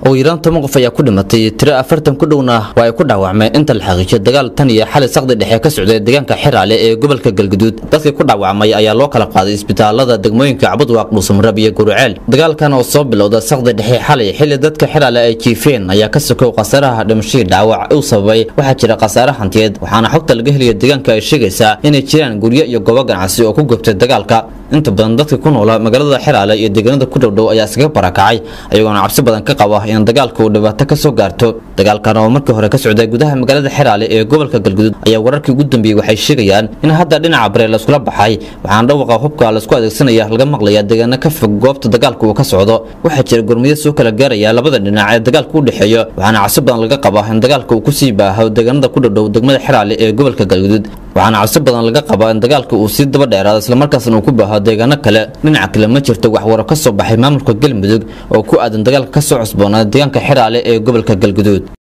ugu yaraan toban qof ayaa ku dhimatay tiro afartan ku dhowna waa ay ku dhaawacmeen inta la xaqiijiyo dagaal tan iyo xali saqdi dhexe ka socday deegaanka xiraale ee gobolka galguduud dadkii ku dhaawacmay ayaa loo kala qaaday isbitaalada degmooyinka cabudwaaq dhuusamrab iyo guruceel dagaalkan oo soo bilowda saqdi dhexe xalay xilli dadka xiraale ay jiifeen ayaa ka sokow khasaaraha dhimashadii dhaawac uu sababay waxaa jira khasaare hantiyeed waxaana xogta laga helaya deegaanka ay sheegaysaa inay jiraan guryo iyo goobo ganacsi oo ku gubtay dagaalka inta badan dadka ku noola magaalada xiraale iyo deegaanada ku dhowdhow ayaa iskaga barakacay ayagoona cabsi badan ka qaba in dagaalka uu dhibaato ka soo gaarto dagaalkan oo markii hore ka socday gudaha magaalada xiraale ee gobolka galguduud ayaa wararkii ugu dambeeyey waxay sheegayaan in hadda dhinaca bare layskula baxay waxaana dhawaqa hubka laysku adeegsanaya laga maqlaya deegaano ka fog goobta dagaalka uu ka socdo waxaa jira gurmiyad soo kala gaaraya labada dhinac ee dagaalka u dhexeeyo waxaana cabsi badan laga qabaa in dagaalka uu kusii baaho deegaanada ku dhowdhow degmada xiraale ee gobolka galguduud waxaana cabsi badan laga qabaa in dagaalka uu sii daba dheeraado islamarkaasna uu ku baaho deegaano kale dhinaca kale ma jirto waxwaro ka soo baxay maamulka galmudug oo ku aadan dagaalka ka soo cusboonaa deegaanka xiraale ee gobolka galguduud